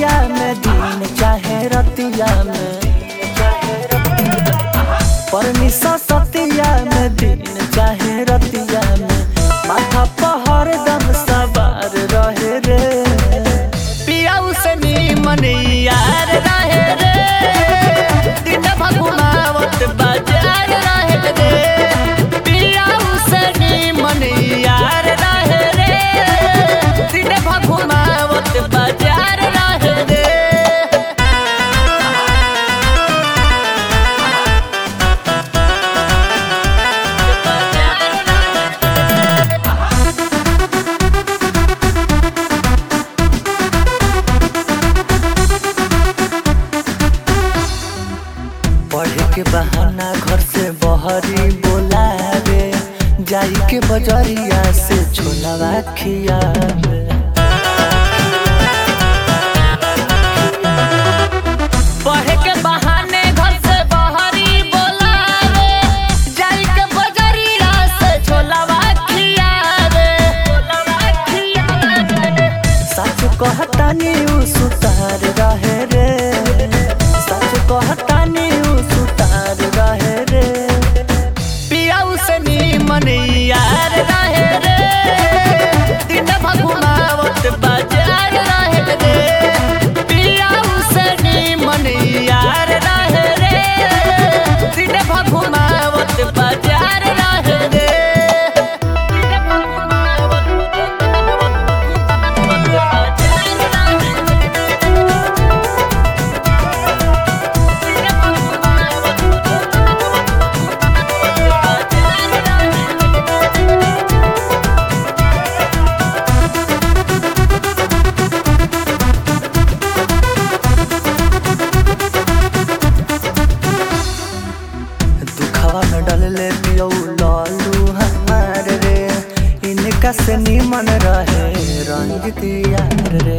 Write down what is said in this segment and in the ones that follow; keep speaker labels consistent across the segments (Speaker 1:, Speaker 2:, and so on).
Speaker 1: सतिया में दिन चाहे रतिया में परमिशा सतिया में दिन चाहे रतिया में माथा पहर दम सवार रहे रे पियाऊ से नीमन यार रहे रे दिन भगुनावत बाजार रहे रे पियाऊ से नीमन यार रहे रे दिन भगुनावत बाजार रहे रे पढ़े के बहाना घर से बहरी बोलावे जाई के बजरिया से छोलावा खियावे पढ़े के बहाने घर से बहरी बोलावे जाई के बजरिया से छोलावा खियावे सच कहतानी उ सुतार रहे रे सच कहतानी उ सुतार रहे रे पियाऊ से नीमन यार रहे रे दिन भगुनावत बाजार रहे रे पियाऊ से नीमन यार रहे रे दिन भगुनावत बाजार रहे रे दिन भगुनावत दुखवा में डलले पियौ लालू हमार रे इनका से निमन रहे रंजित यार रे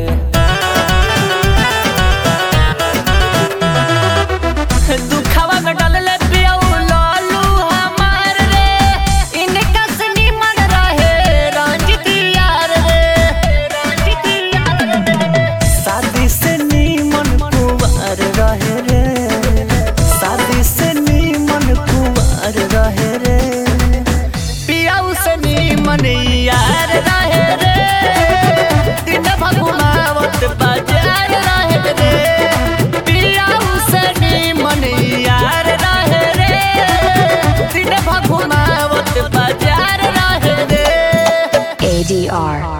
Speaker 1: दुखवा में डलले पियौ लालू हमार रे इनका से निमन रहे रंजित यार रे रंजित यार रे शादी से निमन कुंवर रहे रे शादी से निमन कुंवर रहे रे पियाऊ से निमन यार रहे रे दिन भगुनावत बाजार रहे रे पियाऊ से निमन यार रहे रे दिन भगुनावत बाजार रहे रे
Speaker 2: ADR